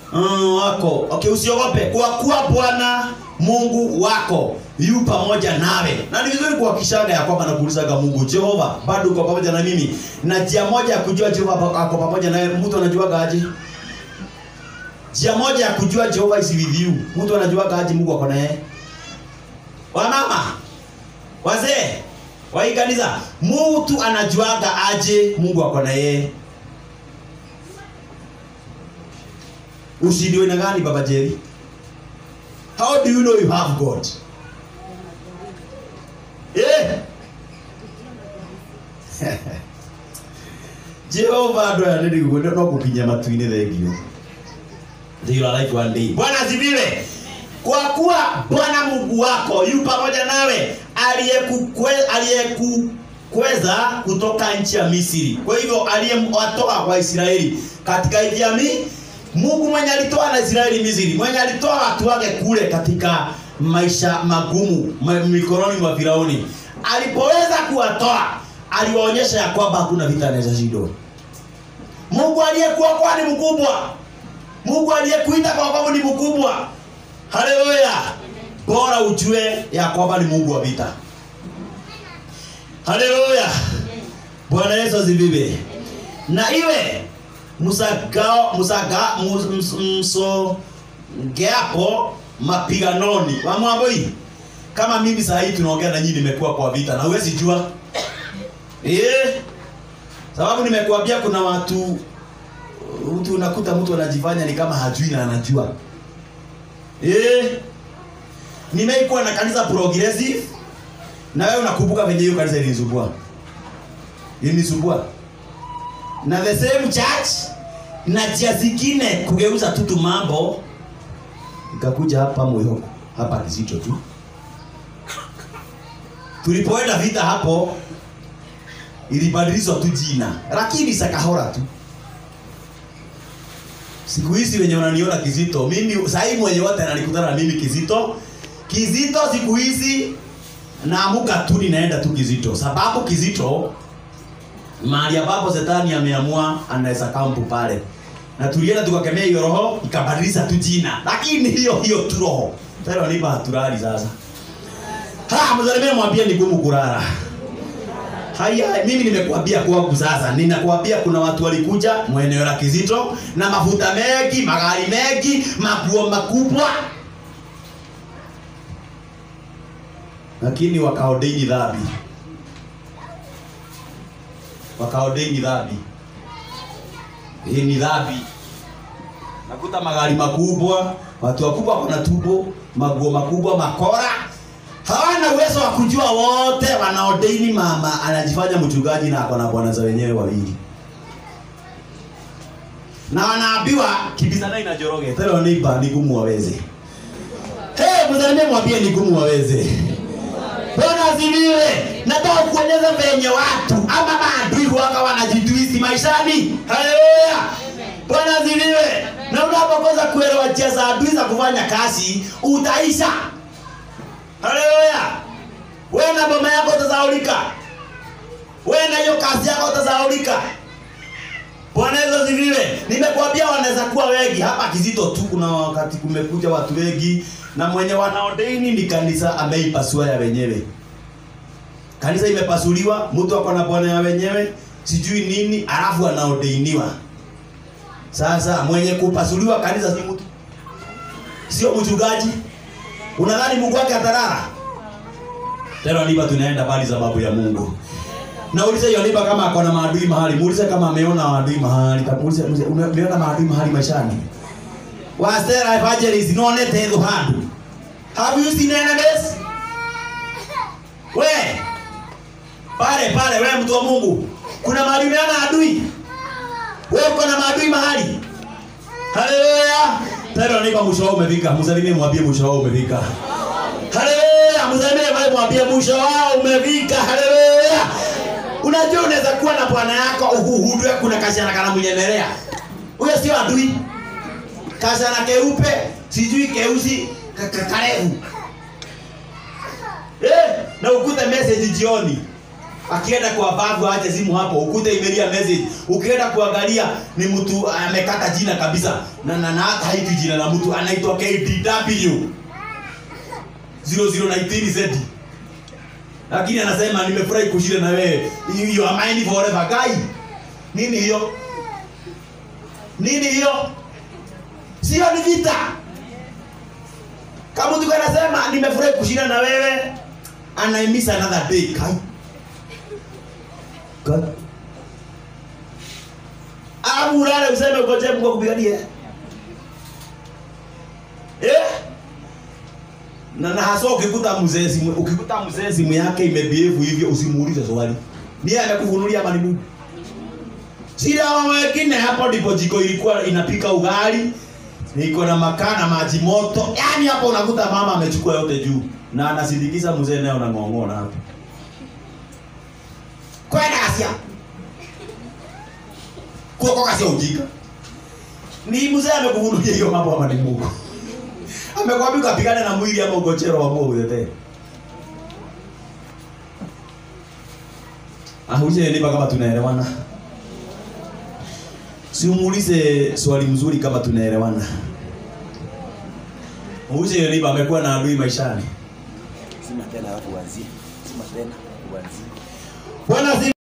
mm, wako okay, usiogope kwa kuwa bwana mungu wako yu pamoja nawe na ni vizuri kuhakikishaga ya kwamba nakuulizaga mungu jehova bado uko pamoja na mimi na njia moja ya kujua jehova ako pamoja nawe mtu anajuaga aje njia moja ya kujua jehova is with you mtu anajuaga aje mungu ako naye wamama wazee wa hii kanisa mtu anajuaga aje mungu ako na yeye ushindi wena gani baba jerry how do you know you have god eh jehova andå aya nä riguo no gå kinya matu-inä thengio life one day bwana ziviwe kwa kuwa bwana mungu wako yu pamoja nawe aliyekukwe- aliyekukweza kutoka nchi ya misri kwa hivyo aliyewatoa waisraeli katika nchi ya mi mungu mwenye alitoa na israeli misri mwenye alitoa watu wake kule katika maisha magumu ma- mikononi mwa firauni alipoweza kuwatoa aliwaonyesha ya kwamba hakuna vita anaweza shindwa mungu aliyekuokoa ni mkubwa mungu aliyekuita kwa kwamba ni mkubwa haleluya bora ujue ya kwamba ni mungu wa vita haleluya bwana yesu azivive na iwe msagao msaga mus- ms- msogeapo mapiganoni wamwamboi kama mimi saa hii tunaongea na nyinyi nimekuwa kwa vita na huwezi jua eh sababu nimekuambia kuna watu mtu unakuta mtu anajifanya ni kama hajui na anajua eh nimeikuwa na kanisa progressive na wewe unakumbuka venye hiyo kanisa ilinisumbua ilinisumbua na the same church na njia zingine kugeuza tu tu mambo ikakuja hapa moyoko hapa kizito tu tulipoenda vita hapo ilibadilishwa tu jina lakini sakahora tu siku hizi wenye wananiona kizito mimi sahii mwenye wote analikutana na mimi kizito kizito siku hizi naamuka tu ninaenda tu kizito sababu kizito mahali ambapo setani ameamua anaweza kampu pale na tulienda tukakemea hiyo roho ikabadilisha tu jina lakini hiyo hiyo tu roho tena nipa haturali sasa ha mzalimia mwambie ni gumu kulala haya mimi nimekuambia kwangu sasa ninakuambia kuna watu walikuja mweneo la kizito na mafuta mengi magari mengi maguo makubwa lakini wakaodeini dhambi wakaodeini dhambi hii ni dhambi nakuta magari makubwa watu wakubwa kuna tubo maguo makubwa makora hawana uwezo wa kujua wote wanaodeini mama anajifanya mchungaji na ako na bwana za wenyewe wawili na wanaambiwa kibizana inajoroge tena neiba ni gumu waweze hey, mzalimie mwambie ni gumu waweze bwana asifiwe nataka kuonyesha venye watu ama maadui waka wanajitwisi maishani haleluya bwana asifiwe na unapokosa kuelewa njia za adui za kufanya kazi utaisha haleluya wewe na boma yako utazaulika wewe na hiyo kazi yako utazaulika bwana yesu asifiwe nimekuambia wanaweza kuwa wengi hapa kizito tu kuna wakati kumekuja watu wengi na mwenye wanaodeini ni kanisa ameipasua ya wenyewe kanisa imepasuliwa mtu ako na bwana ya wenyewe sijui nini alafu anaodeiniwa sasa mwenye kupasuliwa kanisa si mtu sio mchungaji unadhani mungu wake atarara tena nipa tunaenda bali za babu ya mungu naulize hiyo nipa kama ako na maadui mahali muulize kama ameona maadui mahali muulize muulize, ume- umeona maadui mahali maishani wasera evangelist nonete hizo handu have you seen enemies we pale pale we mtu wa mungu kuna mahali umeona adui we uko na maadui mahali haleluya tena nipa mwisho wao umefika msalimie mwambie mwisho wao umefika haleluya msalimie pale mwambie mwisho wao umefika haleluya unajua unaweza kuwa na bwana yako uhuhudwe kuna kashana kana mnyemelea huyo sio adui kashana keupe sijui keusi ka- ka- karefu eh, na ukute message jioni akienda kwa babu ache simu hapo ukute imelia message ukienda kuangalia ni mtu amekata jina kabisa na na, na hata hivi jina la mtu anaitwa KDW 0019 Z lakini anasema nimefurahi kushinda na wewe you are mine forever guy nini hiyo nini hiyo sio ni vita kama mtu anasema nimefurahi kushinda na wewe anaimisa another day kai God. Alafu ulale useme ukoje Mungu akupiganie. Eh? Na na hasa ukikuta mzee simu ukikuta mzee simu yake imebehave hivyo usimuulize swali. Ni amekufunulia ama ni Mungu? Shida wa wengine hapo ndipo jiko ilikuwa inapika ugali niko na makaa na maji moto. Yaani hapo unakuta mama amechukua yote juu na anasindikiza mzee naye unang'ong'ona hapo. Kwenda Asia. Kuoko kasia ujinga. Ni mzee amekufunulia hiyo mambo ama ni Mungu? Amekwambia ukapigane na mwili ama ugochero wa Mungu yote. Ahuje nipa kama tunaelewana. Si umuulize swali mzuri kama tunaelewana. Ahuje nipa amekuwa na adui maishani. Sima tena alafu uanzie. Sima tena uanzie. Bwana